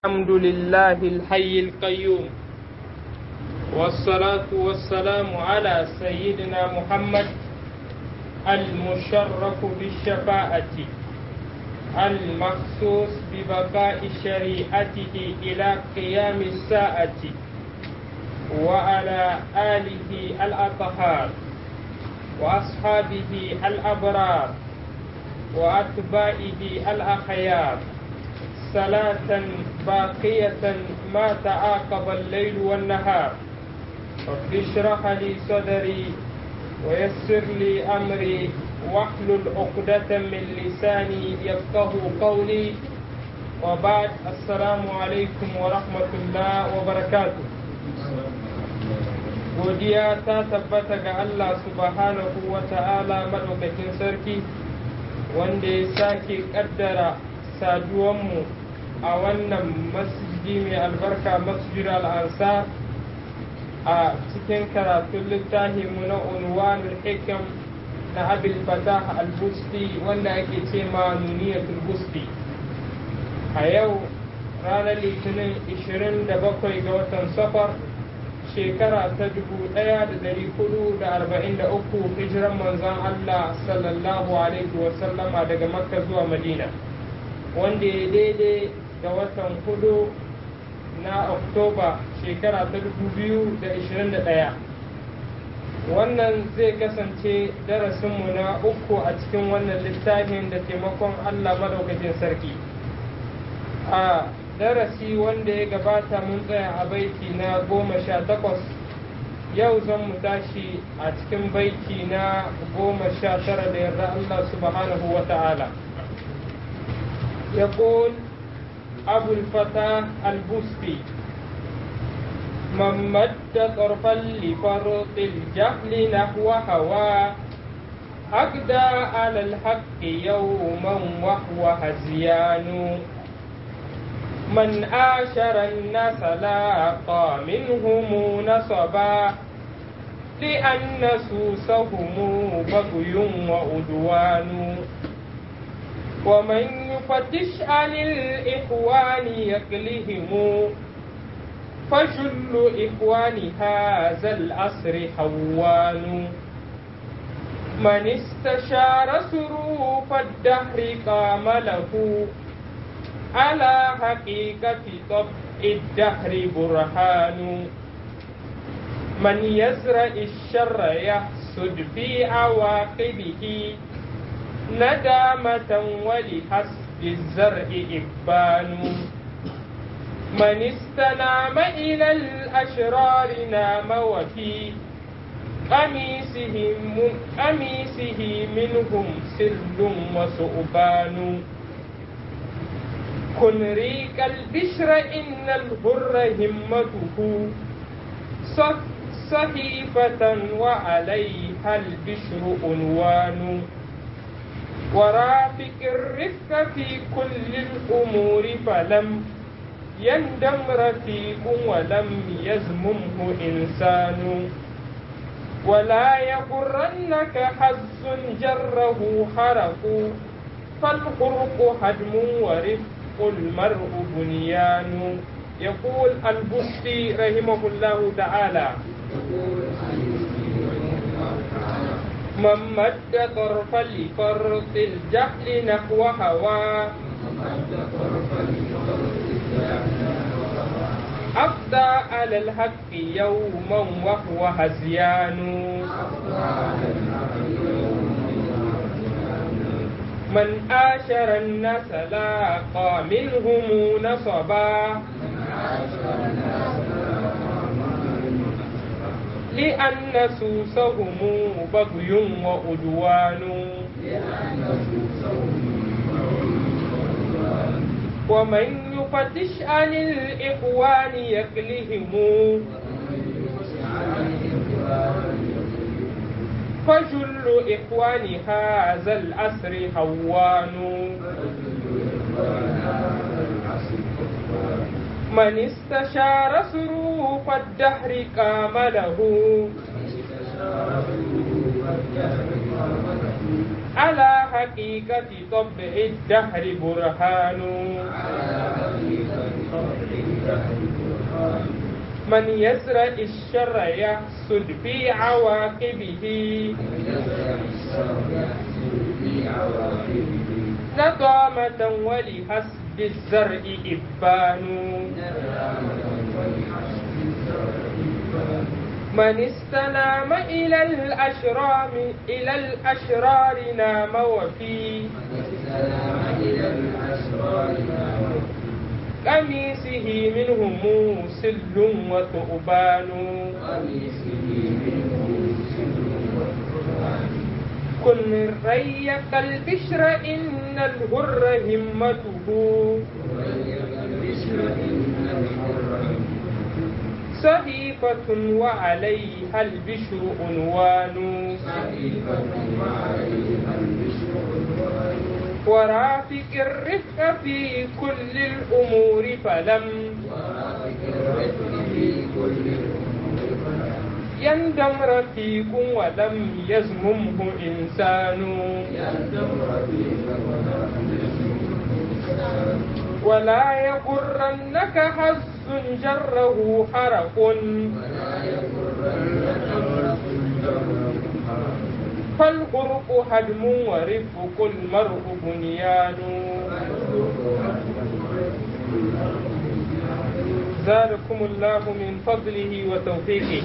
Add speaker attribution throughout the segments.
Speaker 1: الحمد لله الحي القيوم والصلاة والسلام على سيدنا محمد المشرف بالشفاعة المخصوص ببقاء شريعته إلى قيام الساعة وعلى آله الأطهار وأصحابه الأبرار وأتباعه الأخيار صلاة باقية ما تعاقب الليل والنهار رب اشرح لي صدري ويسر لي أمري واحلل عقدة من لساني يفقه قولي وبعد السلام عليكم ورحمة الله وبركاته godiya ta tabbata ga Allah subhanahu wa ta'ala maɗaukakin sarki wanda ya sake ƙaddara saduwanmu a wannan masjidi mai albarka masjid al'ansa a cikin karatun littafinmu na unwanul hikam na abil fatah al-busti wanda ake ce ma nuniyatul busti a yau ranar litinin 27 ga watan safar shekara ta 1443 hijiran manzon Allah sallallahu alaihi wasallama daga makka zuwa madina wanda ya daidai ga watan hudu na oktoba shekara ta 2021 wannan zai kasance darasinmu na uku a cikin wannan littafin da taimakon allah madaukakin sarki a darasi wanda ya gabata mun tsaya a baiti na goma sha takwas yau zan mu tashi a cikin baiti na goma sha tara da yarda allah subhanahu wa ta'ala يقول أبو الفتى البستي من مد طرفا لفرط الجهل نحو هوى أقدى على الحق يوما وهو هزيان من آشر الناس لاقى منهم نصبا لأن سوسهم بغي وعدوان ومن يفتش عن الإخوان يكلهم فجل إخوان هذا العصر حوان من استشار سروف الدهر قام له على حقيقة طبع الدهر برهان من يزرع الشر يحسد في عواقبه ندامة ولحسب الزرع إبان من استنام إلى الأشرار نام وفي قميصهم قميصه منهم سر وسؤبان كن ريك البشر إن الهر همته صحيفة وعليها البشر عنوان ورافق الرفق في كل الأمور فلم يندم رفيق ولم يزممه إنسان ولا يغرنك حز جره حرق فالخرق هدم ورفق المرء بنيان يقول البستي رحمه الله تعالى من مد طرفا لفرط الجهل نحو هوى أفضى على الحق يوما وهو هزيان من آشر الناس لاقى منهم نصبا لأن سوسهم بغي وعدوان ومن يفتش عن الإخوان يكلهم فجل إخوان هذا العصر هوان من استشار سروف الدهر قام له على حقيقة طبع الدهر برهان من يزرع الشر يحصد في عواقبه نظامة ولحسب الزرع إبان من استنام إلى الأشرام إلى الأشرار نام وفي قميصه منهم سل وثعبان كن من ريق البشر إن الهر همته صحيفة وعليها البشر عنوان ورافق الرفق في كل الأمور فلم يندم رفيق ولم يزممه إنسان ولا يغرنك حظ جره حرق فالغرق هدم ورفق المرء بنيان زادكم الله من فضله وتوفيقه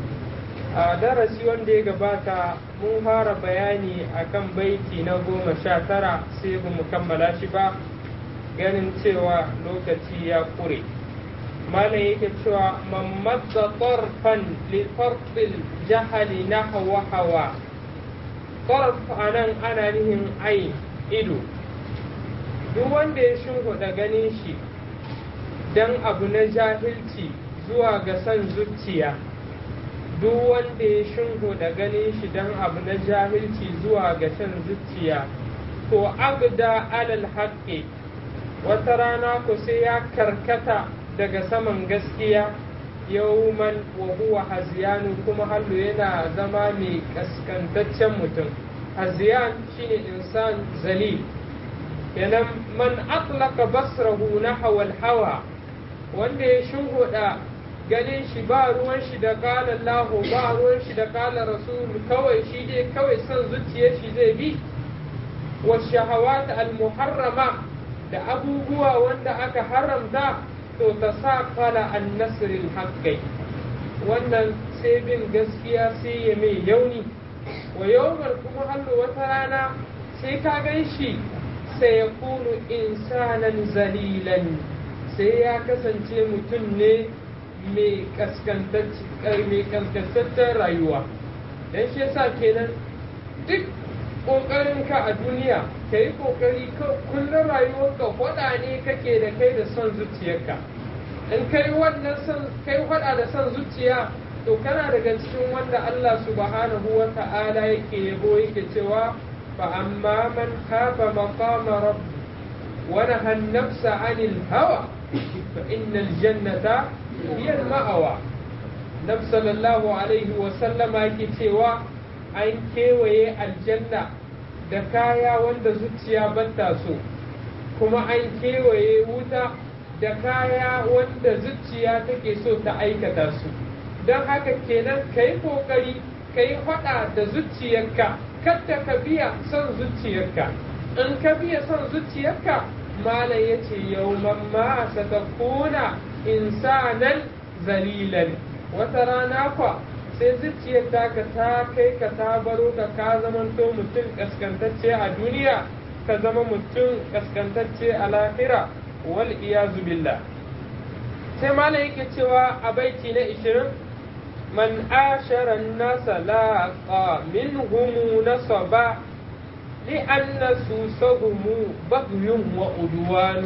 Speaker 1: a darasi wanda ya gabata mun fara bayani akan baiti na goma sha tara sai ba mu kammala shi ba ganin cewa lokaci ya kure malam yake cewa mamadda tarfan li farfil jahali na hawa hawa tarf anan ana nihin ain ido duk wanda ya shimfiɗa ganin shi dan abu na jahilci zuwa ga son zuciya duk wanda ya shingo da ganin shi don abu na jahilci zuwa ga shan zuciya to agda alal haƙƙi wata rana ku sai ya karkata daga saman gaskiya yauman wa huwa haziyanu kuma hallu yana zama mai kaskantaccen mutum haziyan shine insan zalil kenan man atlaka basrahu nahwa hawa wanda ya shingoda ganin shi ba ruwan shi da kala Allahu ba ruwan shi da kala Rasul kawai shi dai kawai son zuciyar shi zai bi wa shahawat al muharrama da abubuwa wanda aka haramta to ta sa kala an nasril haqqi wannan sai bin gaskiya sai ya mai yauni wa yawmal kuma hallo wata rana sai ka gan shi sai ya kunu insanan zalilan sai ya kasance mutum ne mai kaskantaccen rayuwa don shi yasa kenan duk ƙoƙarinka a duniya ka yi ƙoƙari kullum rayuwarka faɗa ne kake da kai da son zuciyarka in kai wannan son kai faɗa da son zuciya to kana daga cikin wanda Allah subhanahu wa ta'ala yake yabo yake cewa fa amma man khafa maqama rabb wa naha an-nafsa 'anil hawa fa innal jannata hiyar ma'awa nabi sallallahu alaihi wasallama yake cewa an kewaye aljanna da kaya wanda zuciya bata so kuma an kewaye wuta da kaya wanda zuciya take so ta aikata su don haka kenan ka yi ƙoƙari ka yi faɗa da zuciyarka kadda ka biya son zuciyarka in ka biya son zuciyarka malam ya ce yauman ma satakuna insanan zalilan wata rana kwa sai zuciyar taka ta kai ka ta baro ka ka zamanto mutum kaskantacce a duniya ka zama mutum kaskantacce a lahira wal iyazu billah sai malam yake cewa a baiti na ishirin man ashara nasa laqa minhum nasaba لأن سوسهم بغي وعدوان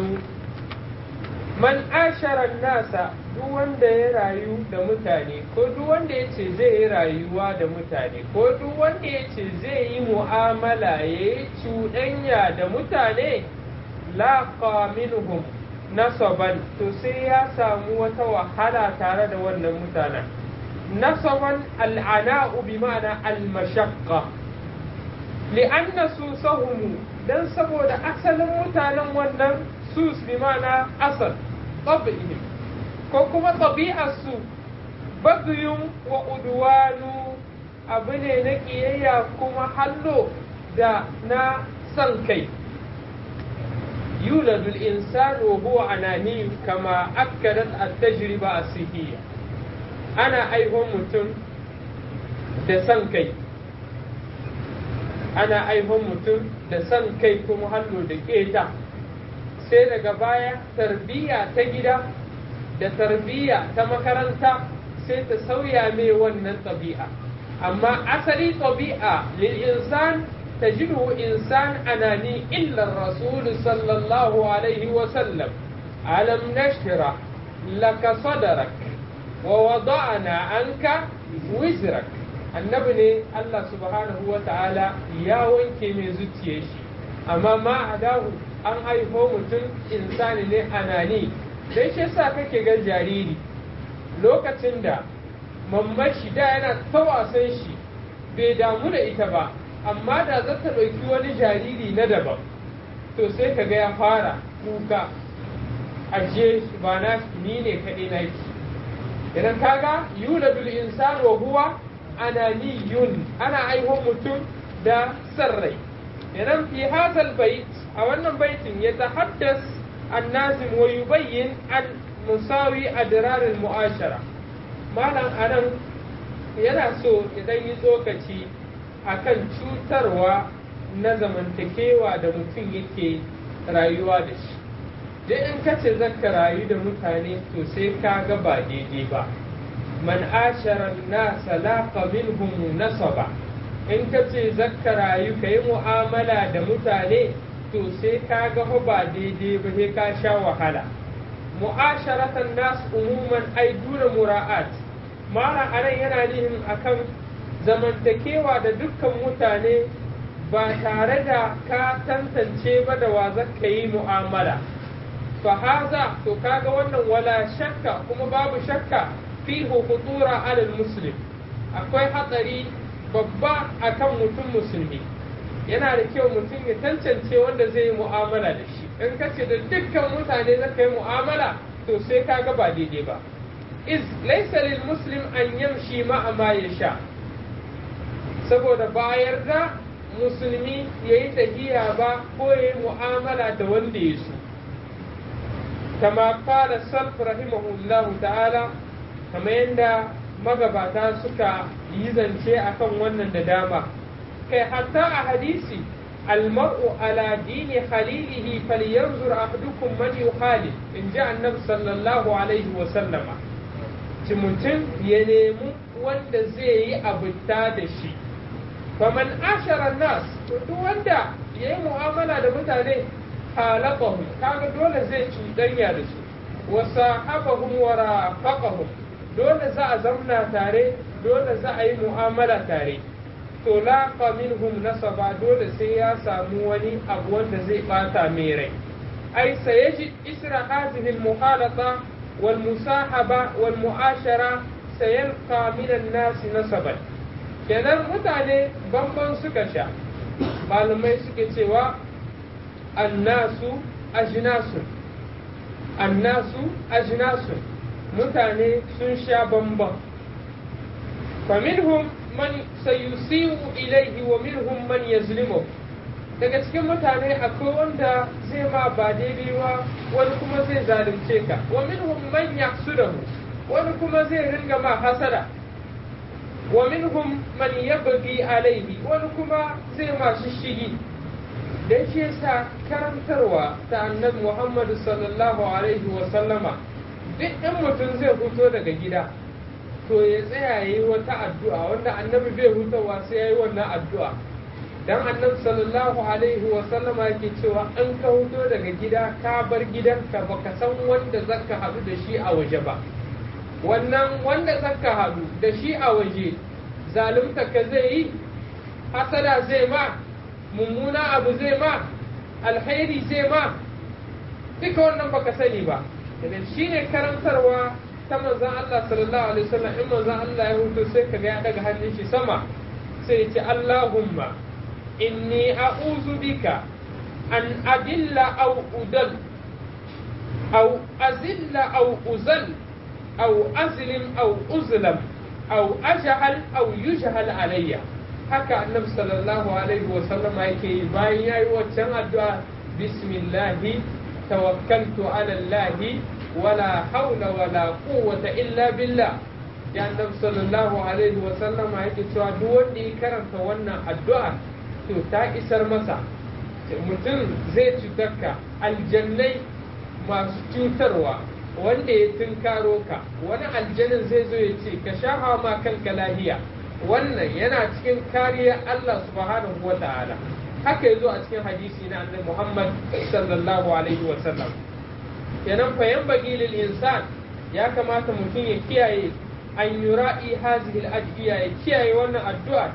Speaker 1: man ashara nasa duk wanda ya rayu da mutane ko duk wanda ya ce zai yi rayuwa da mutane ko duk wanda ya ce zai yi mu'amala ya yi cuɗanya da mutane laqa minhum nasaban to sai ya samu wata wahala tare da wannan mutanen nasaban al'ana'u bi ma'ana al-mashaqqa li'anna susahum dan saboda asalin mutanen wannan sus bi ma'ana asal tab'ihim ko kuma tabi'arsu bagyun wa udwanu abu ne na ƙiyayya kuma hallo da na son kai يولد الإنسان وهو أناني كما أكدت التجربة الصحية أنا أيهم متن da san kai ana aihon mutum da san kai kuma hannu da keta sai daga baya tarbiyya ta gida da tarbiyya ta makaranta sai ta sauya mai wannan ɗabi'a amma asali ɗabi'a lil insan تجده إنسان أناني إلا الرسول صلى الله عليه وسلم ألم نشرح لك صدرك ووضعنا عنك وزرك annabi ne Allah subhanahu wa ta'ala ya wanke mai zuciya shi amma ma adahu an haifo mutum insani ne anani dan shi yasa kake ga jariri lokacin da mammashi da yana ta wasan shi bai damu da ita ba amma da za ta ɗauki wani jariri na daban to sai ka ga ya fara kuka aje ba na ni ne kaɗai na ki idan kaga yuladul insan wa huwa ananiyun ana aihon mutum da sarrai idan fi hadal bait a wannan baitin ya tahaddas annazim wa yubayyin an musawi adrarul mu'ashara malam anan yana so idan yi tsokaci akan cutarwa na zamantakewa da mutum yake rayuwa da shi duk in ka ce zaka rayu da mutane to sai ka ga ba daidai ba man ashara nasa laqa minhum nasaba in ka ce zaka rayu ka yi mu'amala da mutane to sai ka ga ba daidai ba sai ka sha wahala mu'asharatan nas umuman ai duna mura'at mara anan yana nihin akan zamantakewa da dukkan mutane ba tare da ka tantance ba da wa zaka yi mu'amala fa haza to kaga wannan wala shakka kuma babu shakka fi hukutura alal muslim akwai hatsari babba akan mutum musulmi yana da kyau mutum ya tantance wanda zai yi mu'amala da shi in ka ce da dukkan mutane zaka yi mu'amala to sai kaga ba daidai ba iz laysa lil muslim an yamshi ma'a ma yasha saboda bayar da musulmi ya yi tahiya ba ko ya yi mu'amala da wanda ya so kama kala salf rahimahullahu ta'ala kama yadda magabata suka yi zance akan wannan da dama kai hatta a hadisi almar'u ala dini khalilihi falyanzur ahadukum man yukhalil in ji annabi sallallahu alaihi wa sallama ci mutum ya nemi wanda zai yi abuta da shi faman ashara nas to duk wanda ya yi mu'amala da mutane halaqahum kaga dole zai cuɗanya da su wa sahabahum wa rafaqahum dole za a zamna tare dole za a yi mu'amala tare to laqa minhum nasaba dole sai ya samu wani abu wanda zai bata mai rai ai sayaji isra hadhihi al-muhalata wal musahaba wal mu'ashara sayalqa min an-nas nasaban kenan mutane bamban suka sha malamai suke cewa annasu ajinasun annasu ajinasun mutane sun sha bamban faminhum man sayusiu ilaihi wa minhum man yazlimu daga cikin mutane akwai wanda zai ma ba daidai ba wani kuma zai zalunce ka wa minhum man yahsudahu wani kuma zai ringa ma hasada wa minhum man yabghi alaihi wani kuma zai ma shishigi dan shi yasa karantarwa ta annabi Muhammad sallallahu alaihi wa sallama duk in mutum zai fito daga gida to ya tsaya yayi wata addu'a wanda annabi bai hutawa sai yayi wannan addu'a dan annabi sallallahu alaihi wa sallama yake cewa in ka fito daga gida ka bar gidanka baka san wanda zaka haɗu da shi a waje ba wannan wanda zaka haɗu da shi a waje zalunta ka zai yi hasada zai ma mummuna abu zai ma alkhairi zai ma duka wannan baka sani ba idan shi ne karantarwa ta manzan Allah sallallahu alaihi wasallam in manzan Allah ya hutu sai kaga ya daga hannun shi sama sai ya ce Allahumma inni a'udhu bika an adilla aw udal أو أزل أو أزل أو أزلم أو أزلم أو أجهل أو يجهل علي haka annabi sallallahu alaihi wa sallama yake yi bayan yayi waccan addu'a bismillahi tawakkaltu ala allahi wala hawla wala quwwata illa billah ya annabi sallallahu alaihi wa sallama yake cewa duk wanda ya karanta wannan addu'a to ta isar masa mutum zai cutarka aljannai masu cutarwa wanda ya tunkaro ka wani aljanin zai zo ya ce ka sha ma kanka lahiya wannan yana cikin kariya Allah subhanahu wa ta'ala haka yazo a cikin hadisi na annabi Muhammad sallallahu alaihi wa sallam kenan fa yanbaghi lil insan ya kamata mutum ya kiyaye an yura'i hazihi al adhiya ya kiyaye wannan addu'a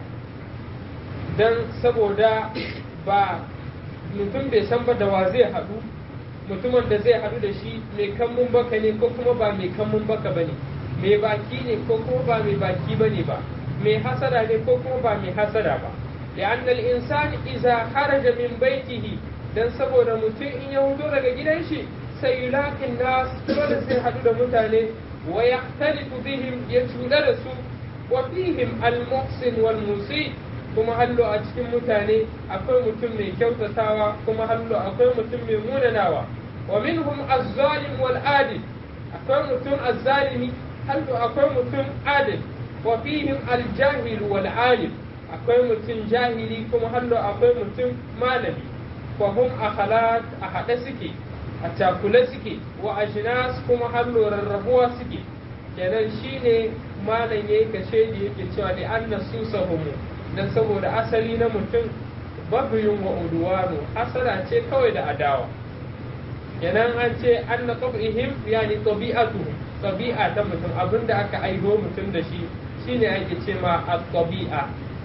Speaker 1: dan saboda ba mutum bai san ba da wa zai haɗu mutumin da zai haɗu da shi mai kammun baka ne ko kuma ba mai kammun baka bane mai baki ne ko kuma ba mai baki bane ba mai hasada ne ko kuma ba mai hasada ba لأن الإنسان إذا خرج من بيته dan saboda mutum in ya hudo daga gidan shi sai yulakin nas dole sai haɗu da mutane wa yahtalifu bihim ya cuɗa da su wa fihim al-muhsin wal musi kuma hallo a cikin mutane akwai mutum mai kyautatawa kuma hallo akwai mutum mai munanawa wa minhum az-zalim wal adil akwai mutum az-zalimi hallo akwai mutum adil wa fihim al-jahil wal alim akwai mutum jahili kuma hallo akwai mutum malami wa hum akhalat a haɗe suke a cakule suke wa ajnas kuma hallo rarrabuwa suke kenan shine malam yayi kashe da yake cewa da anna susahumu dan saboda asali na mutum babiyun wa udwanu asala ce kawai da adawa kenan an ce anna tabihim yani tabi'atuhum tabi'a ta mutum abinda aka aiho mutum da shi shine ake ce ma at-tabi'a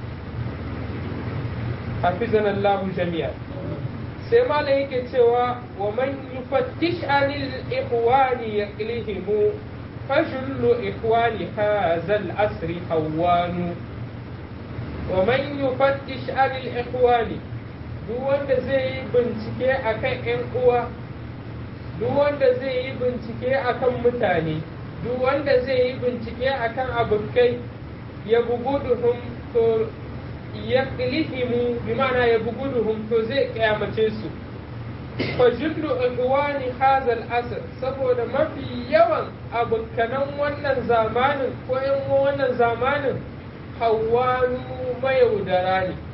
Speaker 1: hafizana Allah jami'a sai malam yake cewa wa man yufattish anil ikhwani yaqlihimu fajullu ikhwani hadha al-asri hawanu wa man yufattish anil ikhwani duk wanda zai yi bincike akan ƴan uwa duk wanda zai yi bincike akan mutane duk wanda zai yi bincike akan abokai ya buguduhum to ya ƙilihimu bi ma'ana ya buguduhum to zai kyamace su fa jullu ikhwani hazal asr saboda mafi yawan abokanan wannan zamanin ko yan wannan zamanin hawanu mayaudara ne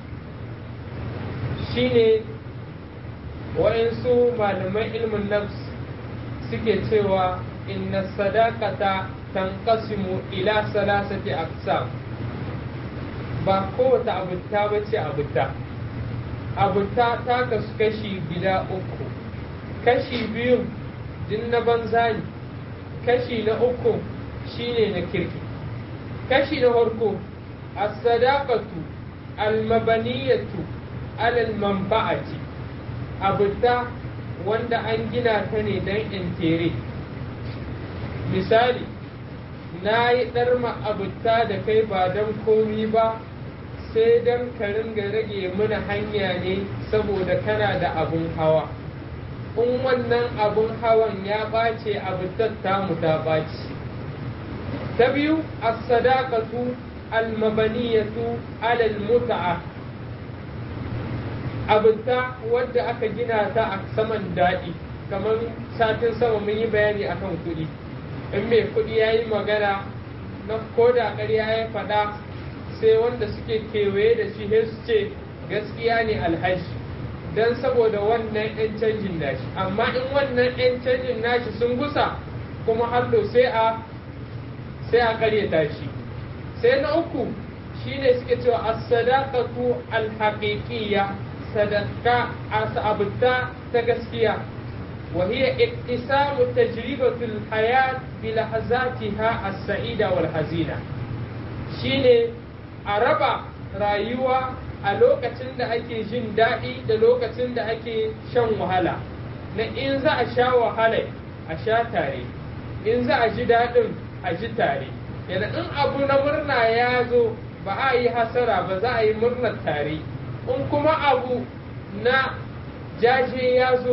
Speaker 1: shine wa'insu malaman ilmin nafs suke cewa inna sadaqata tanqasimu ila salasati aqsam ba kowace abuta ba ce abuta abuta ta kasu kashi gida uku kashi biyu din na banza ne kashi na uku shine na kirki kashi na farko as-sadaqatu al-mabaniyatu alal manfa'ati abuta wanda an gina ta ne don intere misali na yi ɗarma abuta da kai ba don komi ba sai don ka ringa rage mana hanya ne saboda kana da abun hawa in wannan abun hawan ya ɓace abutar tamu ta ɓaci ta biyu as-sadaqatu al-mabaniyatu alal muta'a abinta wadda aka gina ta a saman daɗi kamar satin sama mun yi bayani akan kuɗi in mai kuɗi ya yi magana na koda ƙarya ya faɗa sai wanda suke kewaye da shi su ce gaskiya ne alhaji don saboda wannan 'yan canjin nashi amma in wannan 'yan canjin nashi sun gusa kuma hallo sai a sai a ƙaryata shi sai na uku shine suke cewa as-sadaqatu al-haqiqiyya sadaka abutta ta gaskiya وهي اقتسام تجربة الحياة بلحظاتها السعيدة والحزينة shine a raba rayuwa a lokacin da ake jin daɗi da lokacin da ake shan wahala na in za a sha wahala a sha tare in za a ji daɗin a ji tare yana in abu na murna ya zo ba a yi hasara ba za a yi murnar tare in kuma abu na jaje ya zo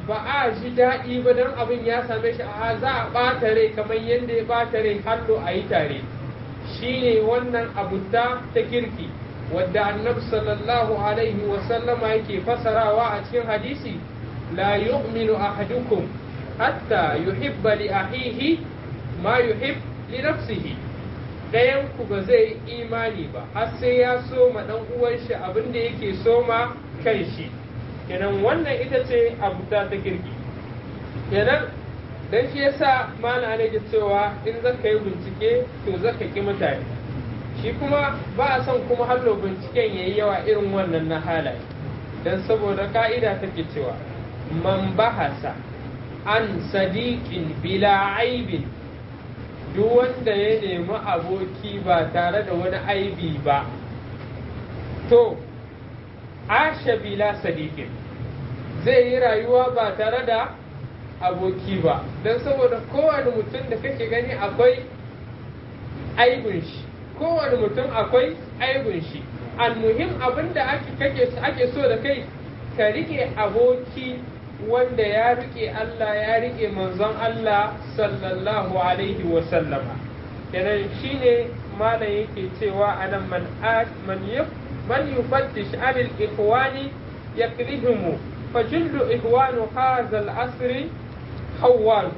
Speaker 1: ba a ji daɗi ba don abin ya same shi a za a ɓata rai kamar yadda ya ɓata rai hallo a yi tare shine wannan abuta ta kirki wadda annabi sallallahu alaihi wasallama yake fasarawa a cikin hadisi la yu'minu ahadukum hatta yuhibba li ahihi ma yuhib li nafsihi dayan ku ba zai imani ba har sai ya so ma dan uwan shi abin da yake so ma kan shi kenan wannan ita ce abuta ta kirki kenan dan shi yasa mana ne ke cewa in zaka yi bincike to zaka ki mutane shi kuma ba a son kuma hallo binciken yayi yawa irin wannan na halaye dan saboda ka'ida take cewa man bahasa an sadiqin bila aibin duk wanda ya nemi aboki ba tare da wani aibi ba to asha bila sadiqin zai yi rayuwa ba tare da aboki ba don saboda kowane mutum da kake gani akwai aibin shi kowane mutum akwai aibin shi almuhim abin da ake so da kai ka rike aboki wanda ya rike Allah ya rike manzon Allah sallallahu alaihi wa sallama kenan shine malam yake cewa anan man man man yufattish anil ikhwani yakrihumu fajillu ikhwanu hadha al-asri hawwan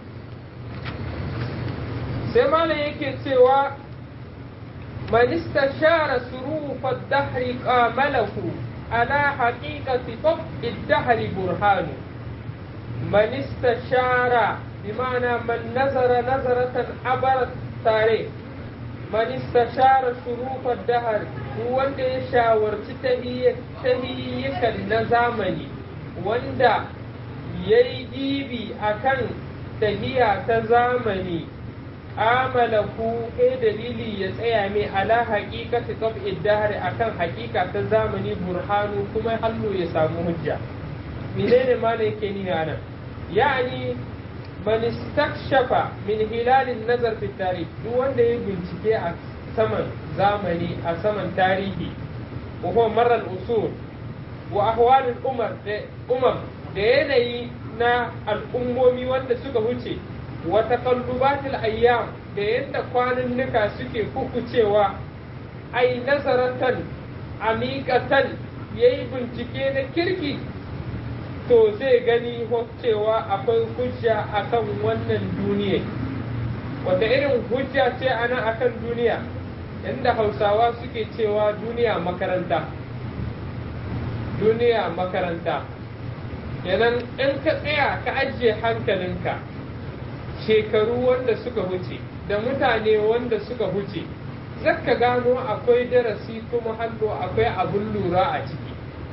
Speaker 1: sai malam yake cewa man istashara surufa ad-dahri qamalahu على حقيقة طبع الدهر برهان من استشار بمعنى من نظر نظرة عبر التاريخ من استشار شروف الدهر هو wanda ya shawarci tahiyyakan na zamani wanda ya yi dibi a kan tahiya ta zamani amalahu kai dalili ya tsaya mai ala haƙiƙati tab'id dahri akan haƙiƙa ta zamani burhanu kuma hallo ya samu hujja menene ma ne yake nuna nan yani man istakshafa min hilalin nazar fi tarikh duk wanda ya bincike a saman zamani a saman tarihi wa huwa marar usul wa ahwal umar da umar da yanayi na al'ummomi wanda suka huce wa taqallubatil ayyam da yadda kwanannuka suke kukucewa ai nazaratan amikatan yayi bincike na kirki to zai gani cewa akwai hujja akan wannan duniya wata irin hujja ce ana akan duniya inda hausawa suke cewa duniya makaranta duniya makaranta kenan in ka tsaya ka ajiye hankalinka shekaru wanda suka huce da mutane wanda suka huce zaka gano akwai darasi kuma hallo akwai abun lura a ciki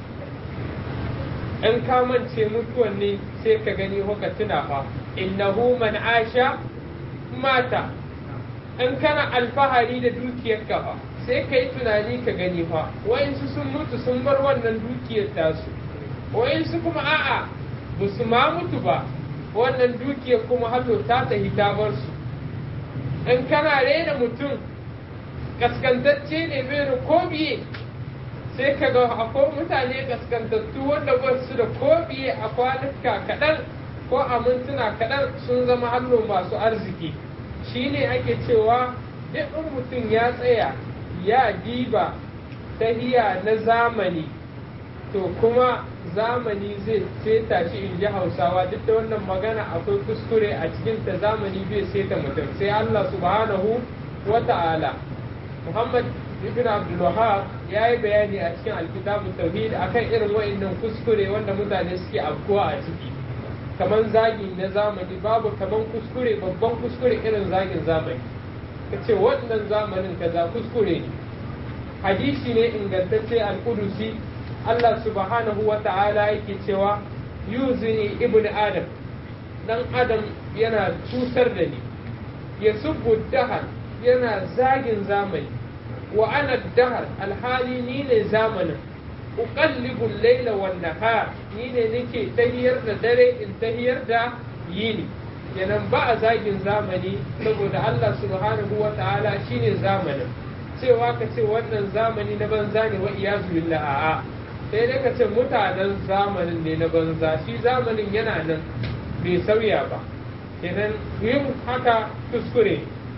Speaker 1: in ka mance mutuwan ne sai ka gani haka tuna fa innahu man asha mata in kana alfahari da dukiyarka fa sai ka yi tunani ka gani fa wa'insu sun mutu sun bar wannan dukiyar tasu wa'insu kuma a'a ba su ma mutu ba wannan dukiyar kuma hallo ta tahi ta bar su in kana rena mutum kaskantacce ne bai ko biye sai ka ga akwai mutane kaskantattu wanda ba su da ko biye a kwanuka kaɗan ko a mintuna kaɗan sun zama hallo masu arziki shine ake cewa duk in mutum ya tsaya ya diba tahiya na zamani to kuma zamani zai seta shi in ji hausawa duk da wannan magana akwai kuskure a cikin ta zamani bai seta mutum sai Allah subhanahu wa ta'ala Muhammad ibn Abdul Wahhab ya yi bayani a cikin alkitabu tauhid akan irin wa'annan kuskure wanda mutane suke afkuwa a ciki kaman zagi na zamani babu kaman kuskure babban kuskure irin zagin zamani ka ce wannan zamanin kaza kuskure ne hadisi ne ingantacce al-Qudusi Allah subhanahu wa ta'ala yake cewa yuzini ibn adam dan adam yana cutar da ni ya subbu dahar yana zagin zamani wa ana dahar alhali ni ne zamanin uqallibu al-laila wan nahar ni ne nake tahiyar da dare in tahiyar da yini kenan ba a zagin zamani saboda Allah subhanahu wa ta'ala shine zamanin cewa ka ce wannan zamani na banza ne wa iyazu billah a'a sai dai ka ce mutanen zamanin ne na banza shi zamanin yana nan bai sauya ba kenan yin haka kuskure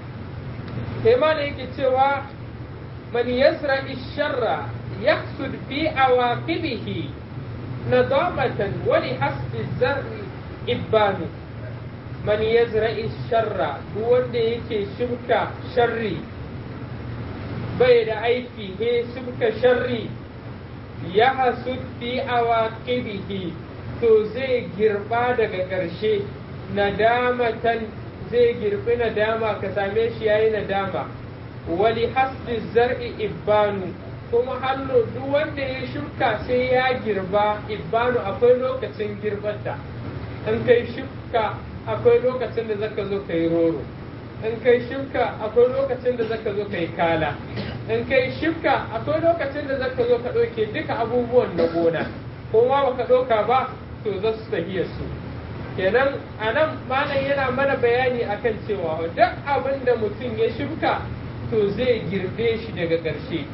Speaker 1: sai ma yake cewa man yasra sharra yaqsud fi awaqibihi nadamatan wa li hasbi zarri ibanu man yazra sharra duk wanda yake shimka sharri bai da aiki he shimka sharri ya hasud fi awaqibihi to zai girba daga ƙarshe nadamatan zai girbi nadama ka same shi yayi nadama wali hasbi zar'i ibanu kuma hallo duk wanda ya shuka sai ya girba ibanu akwai lokacin girbata in kai shuka akwai lokacin da zaka zo kai roro in kai shuka akwai lokacin da zaka zo kai kala in kai shuka akwai lokacin da zaka zo ka ɗauke duka abubuwan na gona ko ma baka ɗauka ba to za su tafiya su kenan a nan malam yana mana bayani akan cewa duk abin da mutum ya shuka to zai girbe shi daga ƙarshe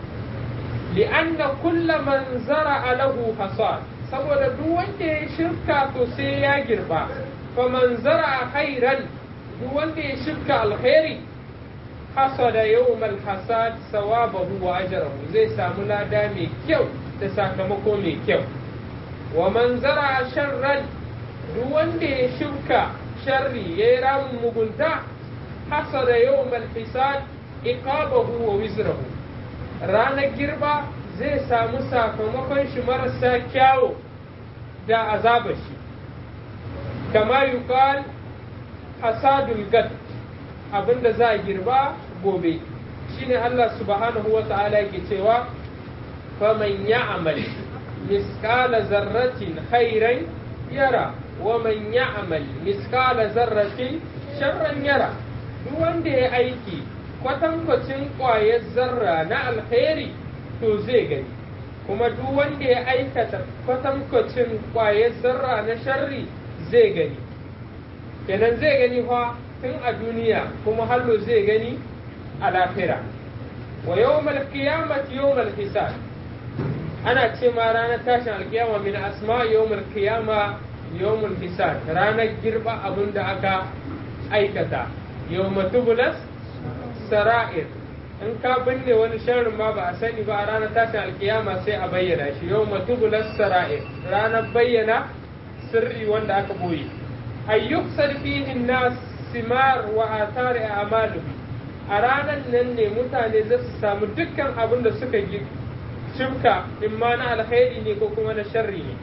Speaker 1: li'anna kulla man zara lahu hasad saboda duk wanda ya shuka to sai ya girba fa man zara khairan duk wanda ya shuka alkhairi hasada yawmal hasad sawabahu wa ajrahu zai samu lada mai kyau da sakamako mai kyau wa man zara sharran duk wanda ya shuka sharri ya yi ramin mugunta hasada yau malfisad iqabahu wa wizrahu ranar girba zai samu sakamakon shi marasa kyawo da azabar shi kama yuqal hasadul gad abinda za a girba gobe shine Allah subhanahu wa ta'ala yake cewa faman ya'mal misqala zarratin khairan yara ومن يعمل مثقال ذرة شرا يرى duk wanda ya aiki kwatankwacin ƙwayar zarra na alheri to zai gani kuma duk wanda ya aikata kwatankwacin ƙwayar zarra na sharri zai gani kenan zai gani fa tun a duniya kuma hallo zai gani a lafira wa yawmal qiyamati yawmal hisab ana ce ma ranar tashin alkiyama min asma yawmal qiyama yawmul hisab ranar girba abin da aka aikata yawma tubulas sara'ir in ka binne wani sharrin ma ba a sani ba a ranar tashin alkiyama sai a bayyana shi yawma tubulas sara'ir ranar bayyana sirri wanda aka boye ayyuk sarfihin nas simar wa athari a'maluhu a ranar nan ne mutane za su samu dukkan abin da suka shimka in ma na alkhairi ne ko kuma na sharri ne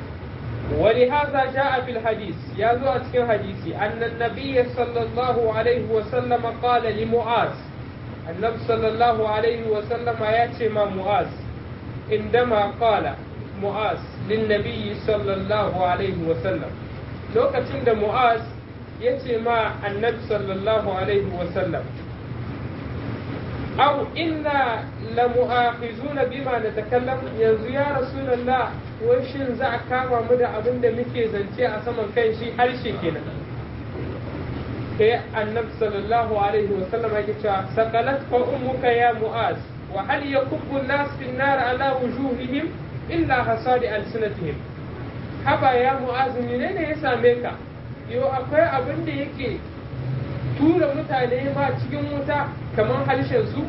Speaker 1: ولهذا جاء في الحديث يا ذو أتكين حديثي أن النبي صلى الله عليه وسلم قال لمعاذ النبي صلى الله عليه وسلم ياتي مع معاذ عندما قال معاذ للنبي صلى الله عليه وسلم لو كتند معاذ ياتي مع النبي صلى الله عليه وسلم أو إنا لمؤاخذون بما نتكلم ينزو يا رسول الله وشين za a kama mu da abin da muke zance a saman kan shi harshe kenan sai annabi sallallahu alaihi wa sallam yake cewa saqalat fa ummuka ya mu'az wa hal yakubbu an-nas fi an-nar ala wujuhihim illa hasadi alsinatihim haba ya mu'az menene ya same ka yo akwai abin da yake tura mutane ma cikin wuta kamar harshen su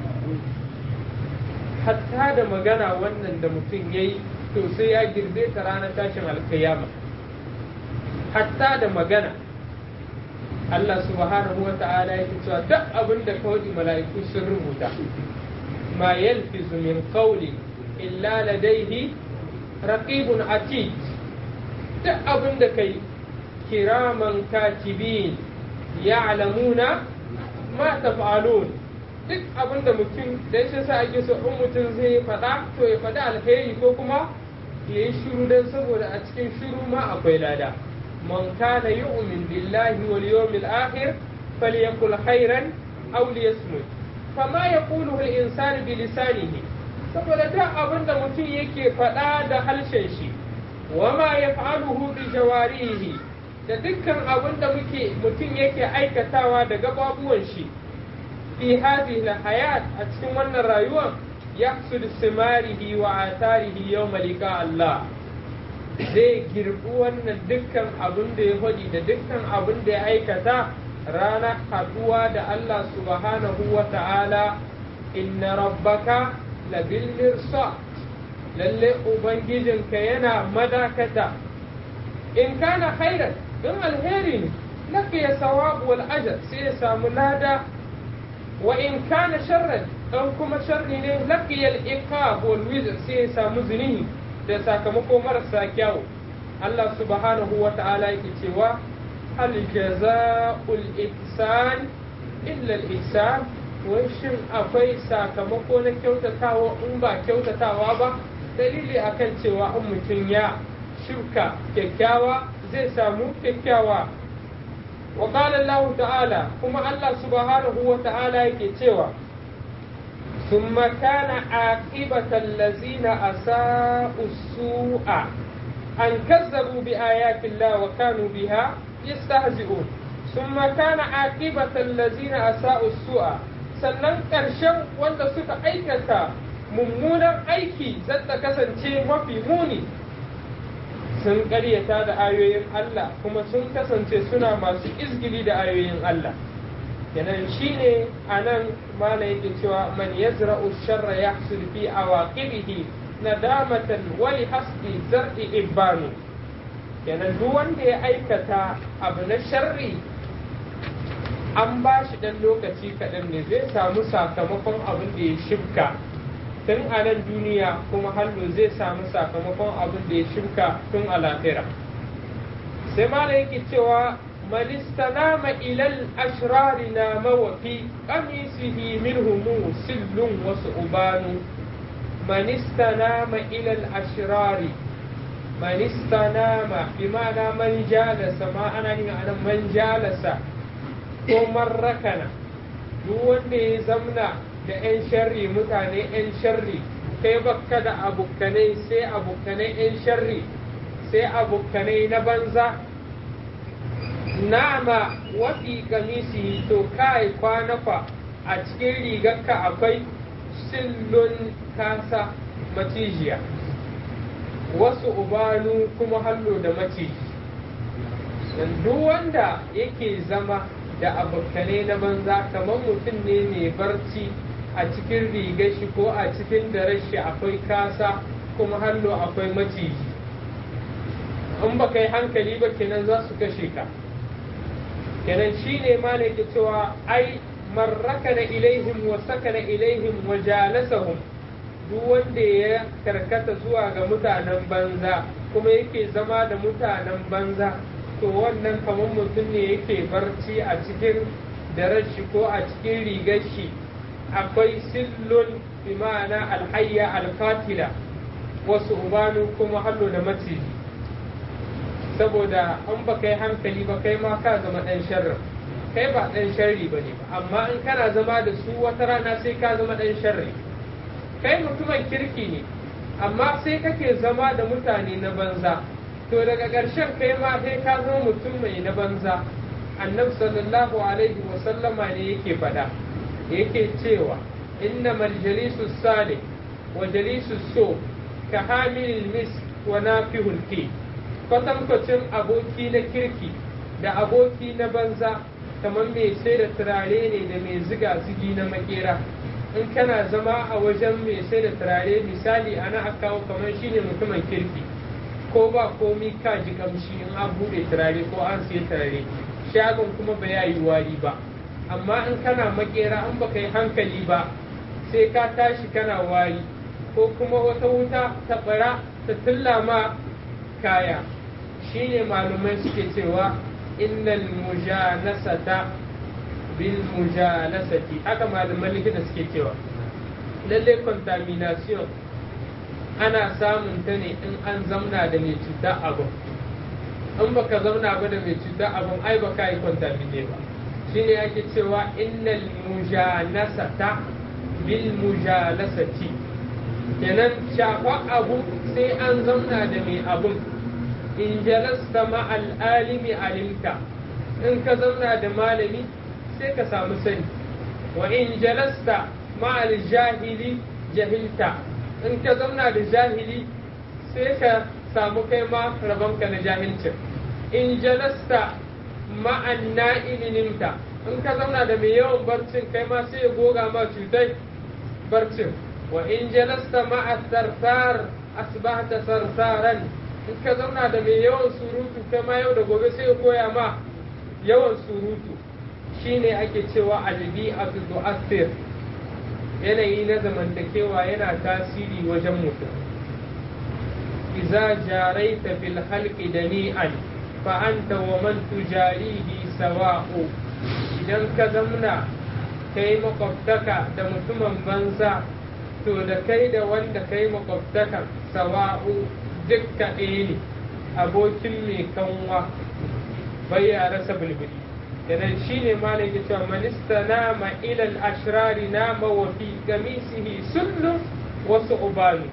Speaker 1: hatta da magana wannan da mutum ya yi to sai ya girbe ta ranar tashin alkiyama hatta da magana Allah subhanahu wa ta'ala yake cewa duk abin da kawai mala'iku sun rubuta ma yalfizu min qawli illa ladaihi raqibun atid duk abin da kai kiraman katibin ya'lamuna ma taf'alun duk abin da mutum da ya sa ake so in mutum zai faɗa to ya faɗi alheri ko kuma ya yi shiru don saboda a cikin shiru ma akwai lada man kana yu'min billahi wal yawmil akhir falyakul khairan aw liyasmut kama yaqulu al insanu bi lisanihi saboda duk abin da mutum yake faɗa da harshen shi wama yaf'aluhu bi jawarihi da dukkan abin da muke mutum yake aikatawa da gababuwan shi fi hadhihi hayat a cikin wannan rayuwar yahsud simarihi wa atarihi yawma liqa Allah zai girbi wannan dukkan abin da ya faɗi da dukkan abin da ya aikata ranar haɗuwa da Allah subhanahu wa ta'ala inna rabbaka labil mirsad lalle ubangijinka yana madakata in kana khairan don alheri ne laka ya sawabu wal ajr sai ya samu lada wa in kana sharran dan kuma sharri ne laka ya iqab wal wizr sai ya samu zunubi da sakamako marasa kyau Allah subhanahu wa ta'ala yake cewa hal jaza'ul ihsan illa al ihsan wai shin akwai sakamako na kyautatawa in ba kyautatawa ba dalili akan cewa in mutum ya shuka kyakkyawa zai samu kyakkyawa wa qala Allah ta'ala kuma Allah subhanahu wa ta'ala yake cewa ثم كان عاقبة الذين أساءوا السوء أن كذبوا بآيات الله وكانوا بها يستهزئون ثم كان عاقبة الذين أساءوا السوء sannan ƙarshen wanda suka aikata mummunan aiki zata kasance mafi muni sun ƙaryata da ayoyin Allah kuma sun kasance suna masu izgili da ayoyin Allah kenan shine anan mana yake cewa man yazra'u sharra yahsul fi awaqibihi nadamatan wa li hasbi zar'i ibanu kenan duk wanda ya aikata abu na sharri an ba shi dan lokaci kaɗan ne zai samu sakamakon abin da ya shibka tun a nan duniya kuma hallo zai samu sakamakon abin da ya shibka tun a lafira sai mana yake cewa من استنام إلى الأشرار نام وفي قميصه منهم سل وثعبان من استنام إلى الأشرار من استنام بمعنى من جالس ما أنا أنا من جالس ومن ركن duk wanda ya zamna da 'yan sharri mutane 'yan sharri kai bakka da abokanai sai abokanai 'yan sharri sai abokanai na banza nama wafi kamisi to kai kwanafa a cikin rigarka akwai sillun kasa macijiya wasu ubanu kuma hallo da maciji duk wanda yake zama da abokanai na banza kamar mutum ne mai barci a cikin rigar shi ko a cikin daren shi akwai kasa kuma hallo akwai maciji in ba kai hankali ba kenan za su kashe ka kenan shi ne ma ne ke cewa ai marraka na ilaihim wa sakana ilaihim wa jalasahum duk wanda ya karkata zuwa ga mutanen banza kuma yake zama da mutanen banza to wannan kamar mutum ne yake barci a cikin daren shi ko a cikin rigar shi akwai sillun bi ma'ana alhayya alfatila wasu ubanu kuma hallo da maciji saboda an ba kai hankali ba kai ma ka zama ɗan sharri kai ba ɗan sharri ba ne ba amma in kana zama da su wata rana sai ka zama ɗan sharri kai mutumin kirki ne amma sai kake zama da mutane na banza to daga ƙarshen kai ma sai ka zama mutum mai na banza annabi sallallahu alaihi wa sallama ne yake faɗa yake cewa innamal jalisu salih wa jalisu so ka hamilil misk wa nafihul ki kwatankwacin aboki na kirki da aboki na banza kamar mai sai da turare ne da mai ziga zigi na makera in kana zama a wajen mai sai da turare misali ana aka kawo kamar shine mutumin kirki ko ba komi ka ji kamshi in an bude turare ko an siya turare shagon kuma ba ya yi wari ba amma in kana makera in baka yi hankali ba sai ka tashi kana wari ko kuma wata wuta ta bara ta tulla ma kaya shine malumai suke cewa innal mujanasata bil mujalasati haka malaman likita suke cewa lalle contamination ana samun ta ne in an zamna da mai cuta abin in baka zamna ba da mai cuta abin ai baka yi contamine ba shine ake cewa innal mujanasata bil mujalasati kenan shafa abu sai an zamna da mai abun in jalasta ma'al alimi alimta in ka zauna da malami sai ka samu sani wa in jalasta ma'al jahili jahilta in ka zauna da jahili sai ka samu kai ma rabonka na jahilcin in jalasta ma'an nimta in ka zauna da mai yawan barcin kai ma sai ya goga ma cutai barcin wa in jalasta ma'a sarsar asbahta sarsaran in ka zauna da mai yawan surutu kai ma yau da gobe sai ya koya ma yawan surutu shine ake cewa albi'atu tu'assir yanayi na zamantakewa yana tasiri wajen mutum iza jaraita fil halqi dani'an fa anta wa man tujarihi sawa'u idan ka zamna kai makwabtaka da mutumin banza to da kai da wanda kai makwabtaka sawa'u dukka ɗaya ne abokin mai kanwa bai ya rasa bulbuli idan shi ne malam ya cewa manista nama ilal ashrari nama wa fi gamisihi sullu wasu ubanu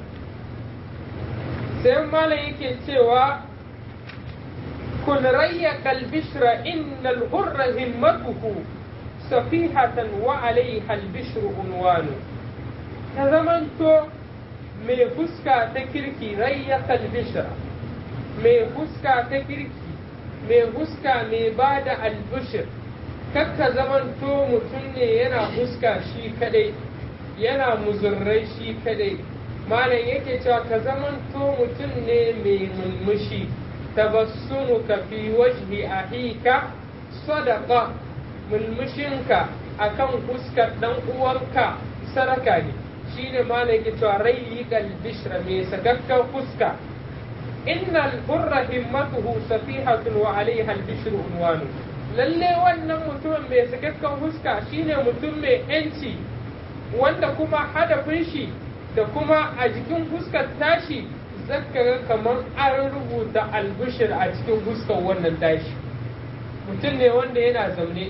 Speaker 1: sai malam yake cewa kun rayya kalbishra innal hurra himmatuhu safihatan wa alaiha albishru unwanu ta zamanto mai fuska ta kirki rayya kalbishra mai fuska ta kirki mai huska mai ba da albushir kakka zamanto mutum ne yana huska shi kadai yana muzurrai shi kadai malam yake cewa ka zamanto mutum ne mai mulmushi tabassunu ka fi wajhi ahika sadaka mulmushinka akan fuskar dan uwanka saraka ne shine malam yake cewa rayyikal bishra mai sakakkan fuska إن البر همته سفيحة وعليها البشر عنوان lalle wannan mutumin mai sakakken huska shine mutum mai yanci wanda kuma hadafin shi da kuma a jikin huskar tashi zaka kamar an rubuta albishir a cikin huskar wannan tashi mutum ne wanda yana zaune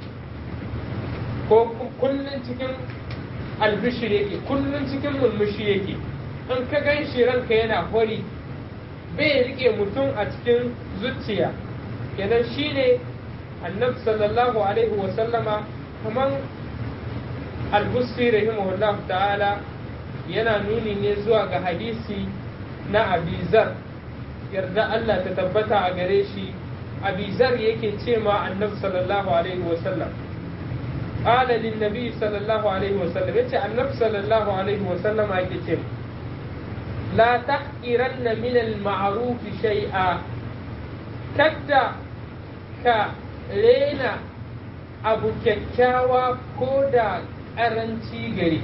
Speaker 1: ko kullum cikin albishir yake kullum cikin mulmushi yake in ka gan shi ranka yana hori bai rike mutum a cikin zuciya kenan shine annabi sallallahu alaihi wa sallama kaman al-busri rahimahullah ta'ala yana nuni ne zuwa ga hadisi na abizar yarda Allah ta tabbata a gare shi abizar yake ce ma annabi sallallahu alaihi wa sallam قال للنبي صلى الله عليه وسلم يتي النبي صلى الله عليه وسلم يتي لا تحقرن من المعروف شيئا كدا كرينا abu kyakkyawa ko da ƙaranci gari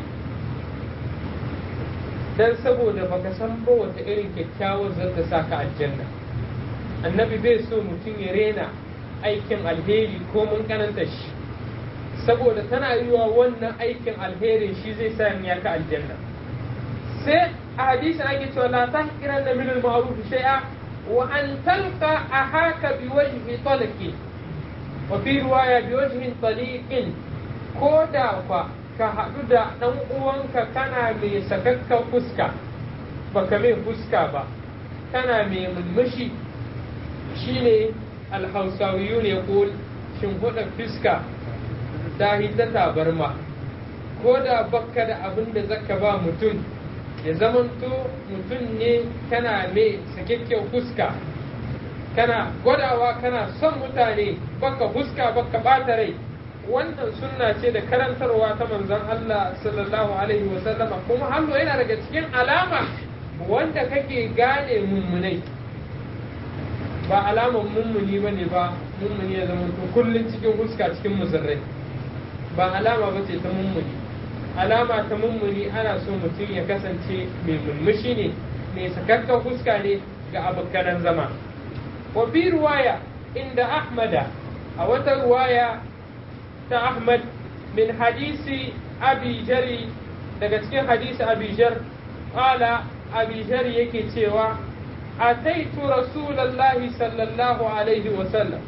Speaker 1: don saboda baka san ba wata irin kyakkyawar zata sa ka aljanna annabi bai so mutum ya rena aikin alheri ko mun kananta shi saboda tana yiwa wannan aikin alherin shi zai sa ya ka aljanna sai a hadisin ake cewa la tahqiran da min al-ma'ruf shay'a wa an talqa ahaka bi wajhi talqi wa fi riwaya bi wajhin taliqin ko da fa ka haɗu da ɗan uwanka kana mai sakakkan fuska baka mai fuska ba kana mai mulmushi shine alhausawiyu ne ko shimfiɗa fuska ta ta tabarma ko da baka da abin da zaka ba mutum ya zamanto mutum ne kana mai sakakken fuska kana gwadawa kana son mutane baka fuska baka ɓata rai wannan sunna ce da karantarwa ta manzon Allah sallallahu alaihi wasallama kuma hallo yana daga cikin alama wanda kake gane mummunai ba alaman mummuni ba ne ba mummuni ya zama to kullum cikin huska cikin musulrai ba alama ba ce ta mummuni alama ta mummuni ana so mutum ya kasance mai mulmushi ne mai sakakkan huska ne ga abokanan zama wa bi ruwaya inda ahmada a wata ruwaya ta Ahmad min hadisi Abi Jari daga cikin hadisi Abi Jar qala Abi Jari yake cewa ataitu rasulullahi sallallahu alaihi wa sallam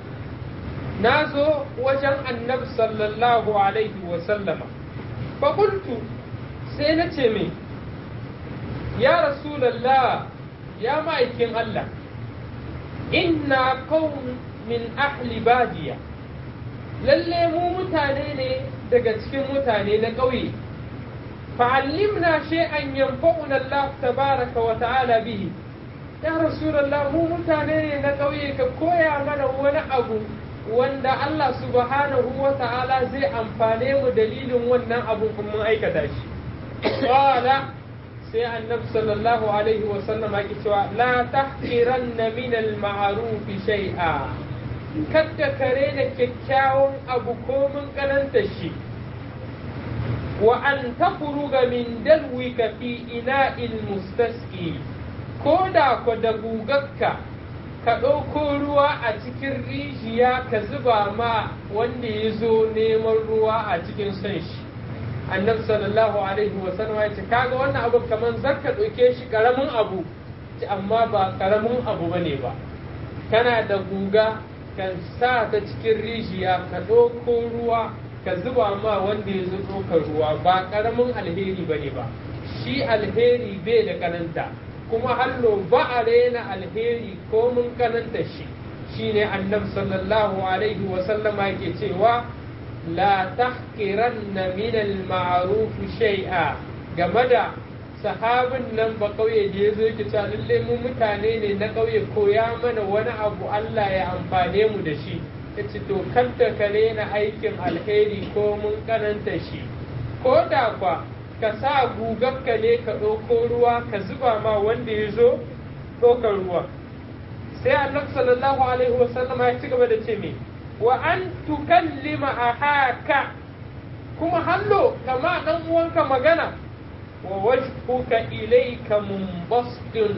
Speaker 1: nazo wajen annabi sallallahu alaihi wa sallama fa qultu sai na ce mai ya rasulullah ya ma'aikin Allah inna qaum min ahli badiya lalle mu mutane ne daga cikin mutane na ƙauye fa'allimna shay'an yanfa'una Allah tabaraka wa ta'ala bihi ya rasulullah mu mutane ne na ƙauye ka koya mana wani abu wanda Allah subhanahu wa ta'ala zai amfane mu dalilin wannan abun kun mun aikata shi qala sai annabi sallallahu alaihi wa sallam yake cewa la tahqiranna min al-ma'ruf shay'a kadda kare da kyakkyawan abu ko mun karanta shi wa an tafruga min dalwika fi ina'il mustasqi ko da ku da gugarka ka ɗauko ruwa a cikin rijiya ka zuba ma wanda ya zo neman ruwa a cikin son shi annabi sallallahu alaihi wa sallam ya ce kaga wannan abu kaman zaka ɗauke shi karamin abu amma ba karamin abu bane ba kana da guga ka sa ta cikin rijiya ka ɗauko ruwa ka zuba ma wanda ya zo ɗaukar ruwa ba karamin alheri bane ba shi alheri bai da kananta kuma hallo ba a rena alheri ko mun kananta shi shine annabi sallallahu alaihi wa sallama yake cewa la tahqiranna min al-ma'ruf shay'a game da sahabin nan ba kauye da yazo yake cewa lalle mu mutane ne na kauye koya mana wani abu Allah ya amfane mu da shi yace to kanta ka rena aikin alheri ko mun kananta shi ko da kwa ka sa gugarka ne ka ɗauko ruwa ka zuba ma wanda ya zo ɗaukar ruwa sai annabi sallallahu alaihi wasallam ya ci gaba da ce me wa an tukallima ahaka kuma hallo kama dan uwanka magana wa wajhuka ilayka munbasdun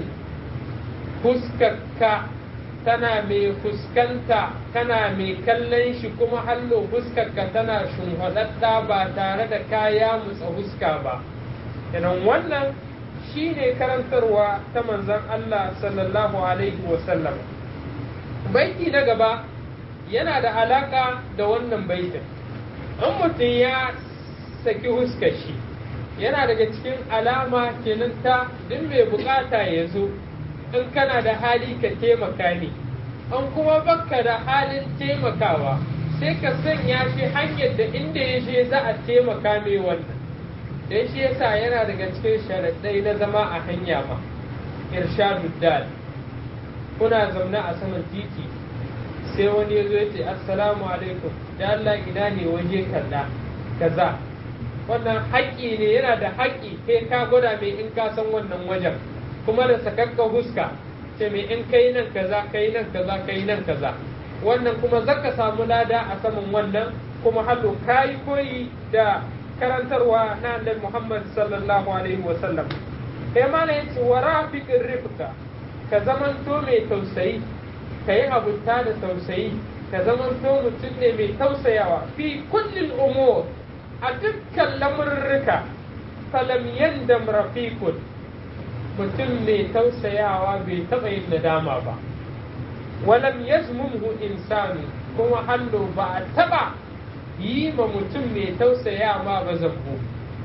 Speaker 1: fuskarka tana mai fuskanta kana mai kallon shi kuma hallo fuskarka tana shunhudadda ba tare da kaya mutsa fuska ba idan wannan shine karantarwa ta manzon Allah sallallahu alaihi wasallam baiti na gaba yana da alaka da wannan baitin in mutum ya saki huskar shi yana daga cikin alama kenan ta duk mai bukata ya zo in kana da hali ka taimaka ne an kuma baka da halin taimakawa sai ka sanya shi hanyar da inda ya je za a taimaka mai wannan dan shi yasa yana daga cikin sharaɗai na zama a hanya ma irshadu dal kuna zaune a saman titi sai wani ya zo ya ce assalamu alaikum da Allah ina ne waje kaza kaza wannan haƙƙi ne yana da haƙƙi kai ka gwada mai in ka san wannan wajen kuma da sakakka huska ce mai in kai nan kaza kai nan kaza kai nan kaza wannan kuma zaka samu lada a saman wannan kuma hallo kayi koyi da karantarwa na annabi Muhammad sallallahu alaihi wa sallam kai ma ne yace wa rafiqir rifqa ka zamanto mai tausayi ka yi abuta da tausayi ka zamanto mutum ne mai tausayawa fi kullin umur a dukkan lamurruka falam yandam rafiqun mutum mai tausayawa bai taɓa yin nadama ba walam yazmumhu insanu kuma hallo ba a taɓa yi ma mutum mai tausaya ma ba zambo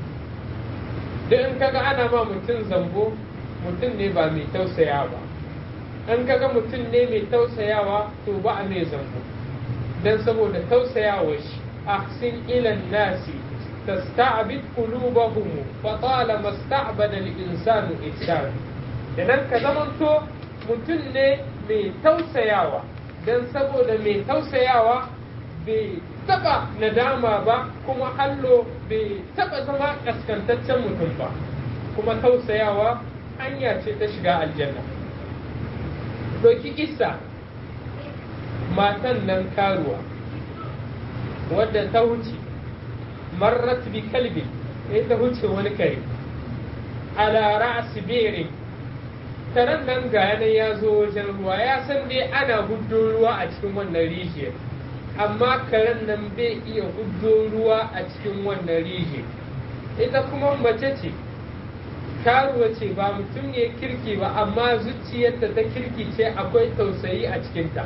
Speaker 1: duk in kaga ana ma mutum zambo mutum ne ba mai tausaya ba in kaga mutum ne mai tausayawa to ba a mai zambo dan saboda tausayawa shi ahsin ilan nasi تستعبد قلوبهم فطالما استعبد الإنسان إحسان idan ka zamanto mutum ne mai tausayawa don saboda mai tausayawa bai taba nadama ba kuma hallo bai taba zama kaskantaccen mutum ba kuma tausayawa hanya ce ta shiga aljanna doki isa matan nan karuwa wadda ta wuce marrat bi kalbi sai ta huce wani kare ala ra'si birin karen nan ga yana ya zo wajen ruwa ya san dai ana huddo ruwa a cikin wannan rijiyar amma karen nan bai iya huddo ruwa a cikin wannan rijiyar ita kuma mace ce karuwa ce ba mutum ne kirki ba amma zuciyarta ta kirki ce akwai tausayi a cikinta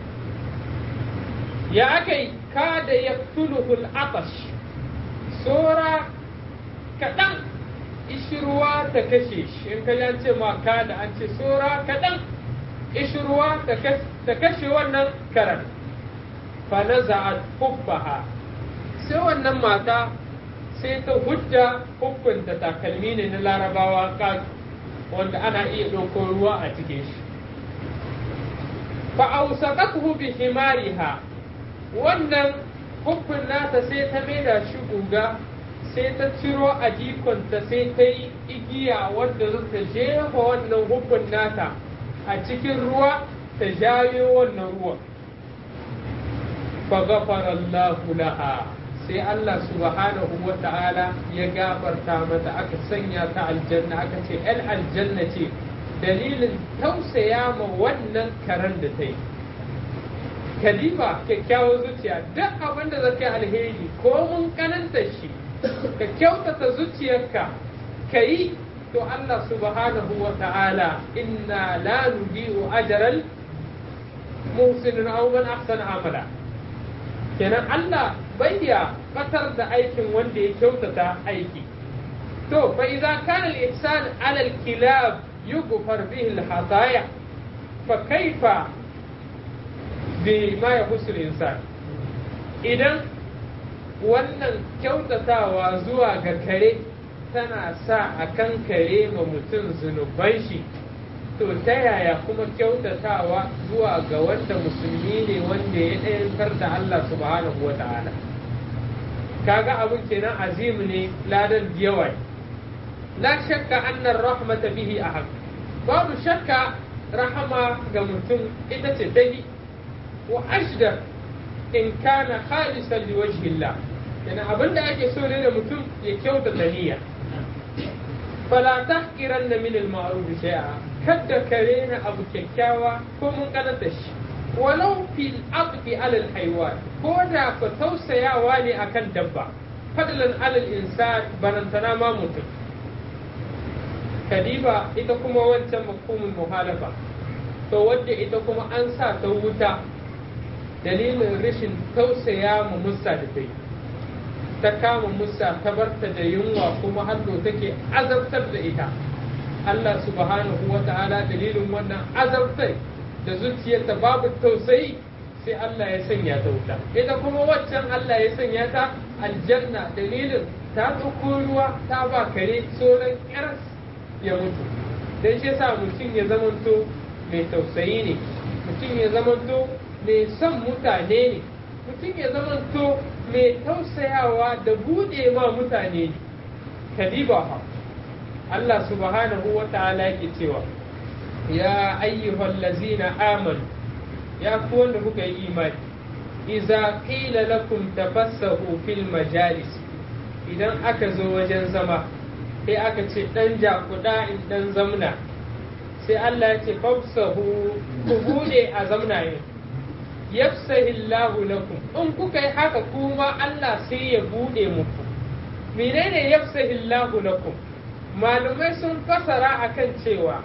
Speaker 1: ya aka yi kada ya tuluhul atash tsora kaɗan ishirwa ta kashe shi in ka ce ma ka da an ce tsora kaɗan ishirwa ta kashe wannan karan fa na za'ad hubbaha sai wannan mata sai ta hujja hukunta takalmi ne na larabawa wanda ana iya ɗauko ruwa a cikin shi fa ausaqathu bi himariha wannan hukun nata sai ta maida shi guga sai ta ciro a jikonta sai ta yi igiya wadda za ta jefa wannan hukun nata a cikin ruwa ta jayo wannan ruwan fa ghafara Allahu laha sai Allah subhanahu wa ta'ala ya gafarta mata aka sanya ta aljanna aka ce ‘yan aljanna ce dalilin tausaya ma wannan karen da ta yi kalima kyakkyawar zuciya duk abin da zaka alheri ko mun kananta shi ka kyautata zuciyarka ka yi to Allah subhanahu wa ta'ala inna la nudi'u ajral muhsinin aw man ahsana amala kenan Allah bayya batar da aikin wanda ya kyautata aiki to fa idza kana al-ihsan ala al-kilab yughfar bihi al-hataya fa kaifa bima yahussu al-insan idan wannan kyautatawa zuwa ga kare tana sa a kan kare ma mutum zunuban shi to ta yaya kuma kyautatawa zuwa ga wanda musulmi ne wanda ya ɗayantar da Allah subhanahu wa ta'ala kaga abin kenan azim ne ladan yawa la shakka annar rahmata bihi ahad babu shakka rahama ga mutum ita ce dai wa ashdar in kana khalisan liwajhillah yana abin da ake so ne da mutum ya kyautata niyya fala tahqiranna min al-ma'ruf shay'a kadda ka rena abu kyakkyawa ko mun kananta shi walau fil aqdi ala al haywan ko da ka tausayawa ne akan dabba fadlan ala al insan barantana ma mutum kadiba ita kuma wancan mafhumul muhalafa to wadda ita kuma an sa ta wuta dalilin rashin tausaya mu musa da tai ta kama musa ta barta da yunwa kuma hannu take azabtar da ita Allah subhanahu wa ta'ala dalilin wannan azabtai da zuciyarta babu tausayi sai Allah ya sanya ta wuta ita kuma waccan Allah ya sanya ta aljanna dalilin ta ɗauko ruwa ta ba kare tsoron ƙyar ya mutu dan shi yasa mutum ya zamanto mai tausayi ne mutum ya zamanto mai son mutane ne mutum ya zamanto mai tausayawa da buɗe ma mutane ne kadiba ha Allah subhanahu wa ta'ala yake cewa ya ayyuhal lazina amanu ya ku wanda kuka yi imani iza qila lakum tafassahu fil majalis idan aka zo wajen zama sai aka ce dan jakuda in dan zamna sai Allah ya ce fafsahu ku bude a zamna yin yafsahillahu lakum in kuka yi haka kuma Allah sai ya bude muku menene yafsahillahu lakum malumai sun fasara akan cewa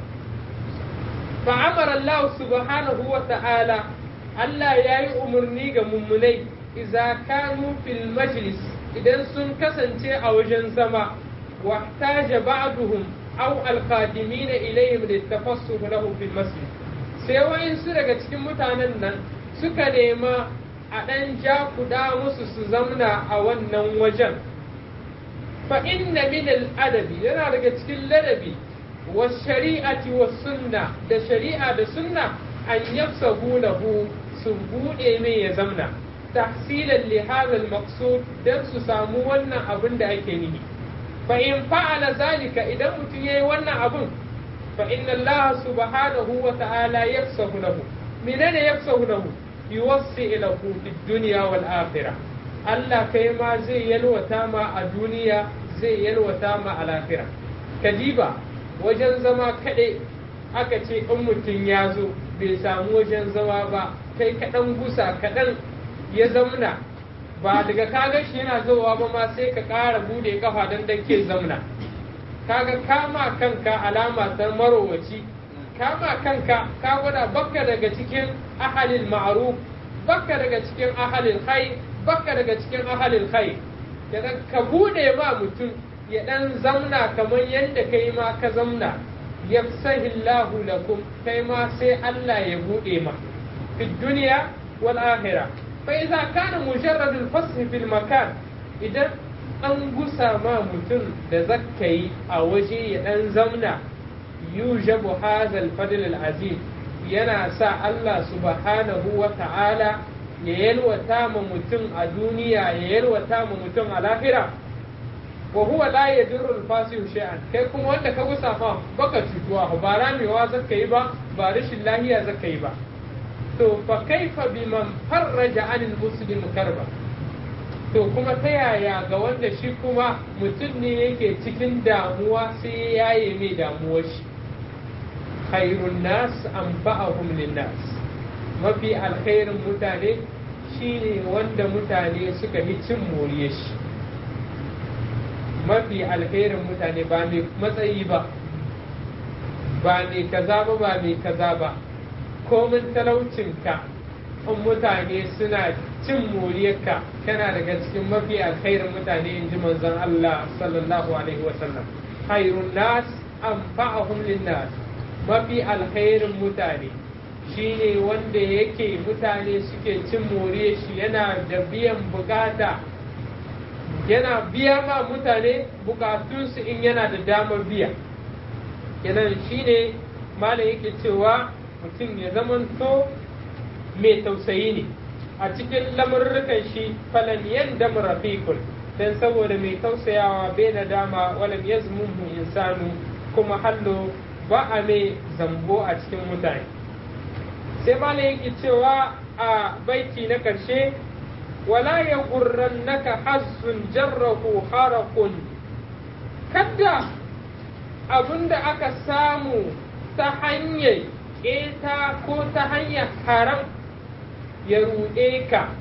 Speaker 1: fa'amara Allah subhanahu wa ta'ala Allah ya yi umarni ga mummunai iza kanu fil majlis idan sun kasance a wajen zama wa taja ba'duhum aw alqadimina ilayhim litafassuh lahu fil masjid sai wayansu daga cikin mutanen nan suka nema a ɗan ja kuda musu su zamna a wannan wajen fa inna min al-adabi yana daga cikin ladabi wa shari'ati wa sunna da shari'a da sunna an yafsahu lahu su bude mai ya zamna tahsilan li hadha al-maqsud dan su samu wannan abin da ake nihi fa in fa'ala zalika idan mutum yayi wannan abun fa inna Allah subhanahu wa ta'ala yafsahu lahu menene yafsahu lahu yuwassi lahu fid dunya wal akhirah Allah kai ma zai yalwata ma a duniya zai yalwata ma a lahira kadiba wajen zama kaɗai aka ce in mutum ya zo bai samu wajen zama ba kai kaɗan gusa kaɗan ya zamna ba daga kaga shi yana zowa ba ma sai ka ƙara bude kafa don dan ke zamna kaga kama kanka alama ta marowaci kama kanka ka gwada bakka daga cikin ahalil ma'ruf bakka daga cikin ahalil khair bakka daga cikin ahalil khair kenan ka bude ma mutum ya dan zamna kamar yadda kai ma ka zamna yafsahillahu lakum kai ma sai Allah ya bude ma fi duniya wal akhirah fa idza kana mujarrad al fasl fil makan idan an gusa ma mutum da zakka yi a waje ya dan zamna yujabu hazal fadl al azim yana sa Allah subhanahu wa ta'ala ya yalwata ma mutum a duniya ya yalwata ma mutum a lahira wa huwa la yadurru al-fasihu shay'an kai kuma wanda ka gusa fa baka cutuwa ba ramewa zaka yi ba ba rashin lahiya zaka yi ba to fa kaifa biman farraja anil muslim karba to kuma ta yaya ga wanda shi kuma mutum ne yake cikin damuwa sai ya yaye mai damuwar shi khairun nas anfa'ahum linnas mafi alkhairin mutane shine wanda mutane suka yi cin moriyar shi mafi alherin mutane ba mai matsayi ba ba mai kaza ba ba mai kaza ba komin talaucinka in mutane suna cin moriyarka kana daga cikin mafi alkhairin mutane in ji manzon Allah sallallahu alaihi wasallam khairun nas anfa'ahum linnas mafi alkhairin mutane shine wanda yake mutane suke cin moriyar shi yana da biyan bukata yana biya ma mutane bukatunsu in yana da damar biya kenan shine malam yake cewa mutum ya zamanto mai tausayi ne a cikin lamurrukan shi falan yanda rafiqun dan saboda mai tausayawa bai na dama walam yazmuhu insanu kuma hallo ba a mai zambo a cikin mutane sai malam yake cewa a baiti na karshe ولا يغرنك حظ جره حرق kada abinda aka samu ta hanyar ƙeta ko ta hanyar haram ya ruɗe ka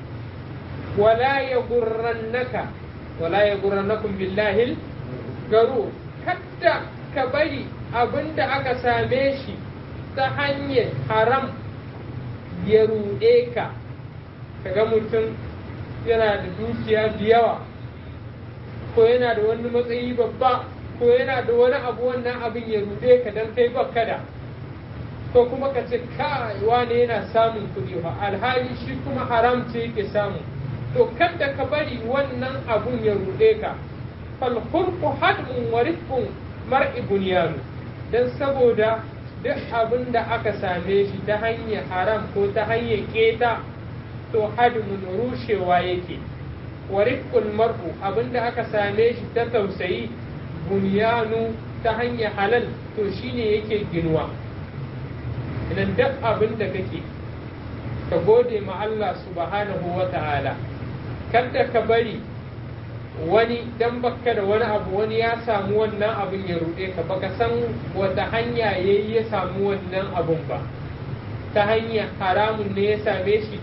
Speaker 1: wala ya gurrannaka wala ya gurrannakun billahil garu kada ka bari abinda aka same shi ta hanyar haram ya ruɗe ka kaga mutum yana da dukiya da yawa ko yana da wani matsayi babba ko yana da wani abu wannan abin ya rude ka dan kai baka da ko kuma ka ce kai wane yana samun kuɗi ba alhali shi kuma haram ce yake samu to kada ka bari wannan abun ya rude ka fal khulqu hadmun wa rifqun mar'i bunyanu dan saboda duk abin da aka same shi ta hanyar haram ko ta hanyar keta to hadmun rushewa yake wa rifqul mar'u abinda aka same shi ta tausayi bunyanu ta hanyar halal to shine yake ginuwa idan duk abin da kake ka gode ma Allah subhanahu wa ta'ala kada ka bari wani dan baka da wani abu wani ya samu wannan abin ya ruɗe ka baka san wata hanya yayi ya samu wannan abun ba ta hanyar haramun ne ya same shi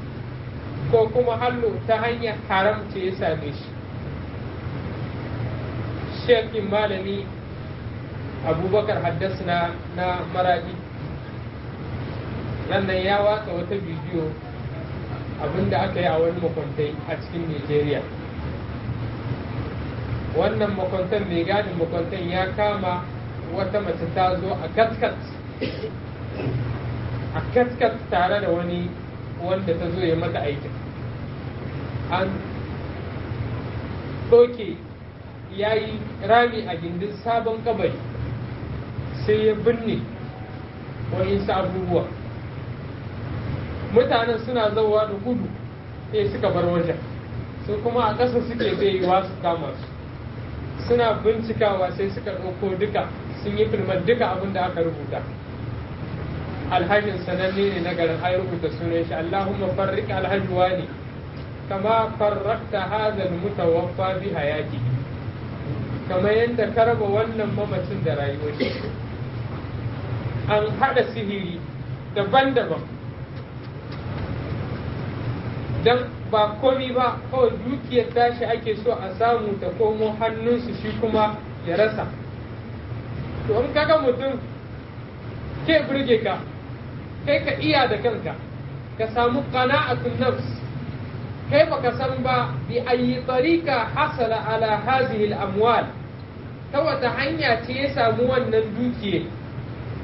Speaker 1: ko kuma hallo ta hanyar haram ce ya same shi shekin malami abubakar haddasa na maradi nan ya watsa wata bidiyo abinda aka yi a wani makwantai a cikin nigeria wannan makwantan mai gadin makwantan ya kama wata mace ta zo a katkat a katkat tare da wani wanda ta zo ya mata aikin an ɗauke ya yi rami a gindin sabon kabari sai ya binne wa'insu abubuwa mutanen suna zauwa da gudu sai suka bar wajen su kuma a ƙasa suke baiwa su kama su suna bincikawa sai suka ɗauko duka sun yi filman duka abin da aka rubuta alhajin sananne ne na garin ai rubuta sunan shi Allahumma farrik alhaji wani kama farrakta hadha almutawaffa bi hayati kama yadda ka raba wannan mamacin da rayuwar shi an hada sihiri daban-daban dan ba komi ba kawai dukiyar tashi ake so a samu ta komo hannunsu shi kuma ya rasa to in kaga mutum ke burge ka kai ka iya da kanka ka samu qana'atun nafs kai baka san ba bi ayi tariqa hasala ala hadhihi al-amwal ta wata hanya ce ya samu wannan dukiye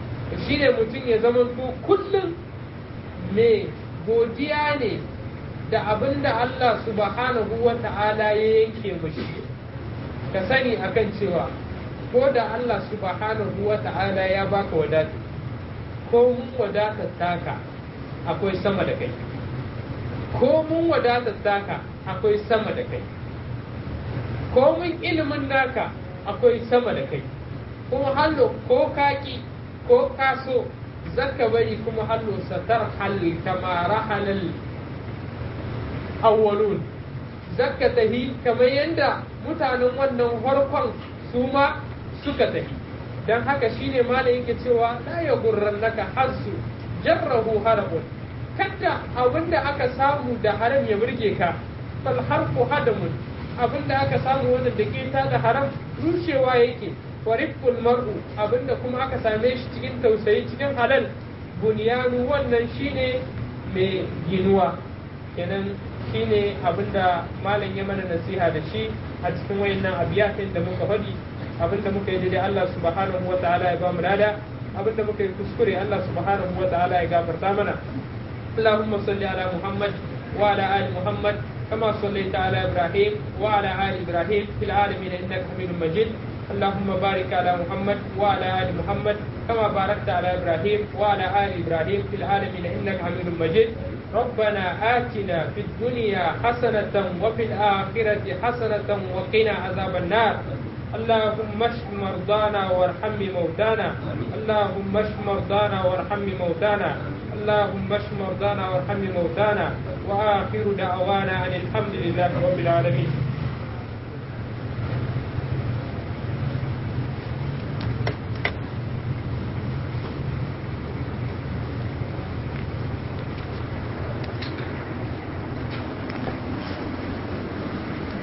Speaker 1: shine mutum ya zama to kullum mai godiya ne da abin da Allah subhanahu wa ta'ala ya yanke mushi ka sani akan cewa ko da Allah subhanahu wa ta'ala ya baka wadata ko mun wadatar taka akwai sama da kai ko mun wadatar taka akwai sama da kai ko mun ilimin naka akwai sama da kai kuma hallo ko kaki ko kaso zaka bari kuma hallo satar halli kama rahalal awwalun zaka tahi kamar yadda mutanen wannan farkon su ma suka tahi dan haka shine malam yake cewa la ya gurrannaka hasu jarrahu harabun kada abinda aka samu da haram ya burge ka bal harfu hadamun abinda aka samu wanda da ke da haram rushewa yake wariful mar'u abinda kuma aka same shi cikin tausayi cikin halal bunyanu wannan shine mai ginuwa kenan shine abinda malam ya mana nasiha da shi a cikin wayannan abiyatin da muka faɗi abinda muka yi daidai Allah subhanahu wa ta'ala ya ba mu lada abinda muka yi kuskure Allah subhanahu wa ta'ala ya gafarta mana اللهم صل على محمد وعلى ال محمد كما صليت على ابراهيم وعلى ال ابراهيم في العالمين انك حميد مجيد اللهم بارك على محمد وعلى ال محمد كما باركت على ابراهيم وعلى ال ابراهيم في العالمين انك حميد مجيد ربنا آتنا في الدنيا حسنة وفي الآخرة حسنة وقنا عذاب النار اللهم اشف مرضانا وارحم موتانا اللهم اشف مرضانا وارحم موتانا اللهم اشف مرضانا وارحم موتانا وآخر دعوانا أن الحمد لله رب العالمين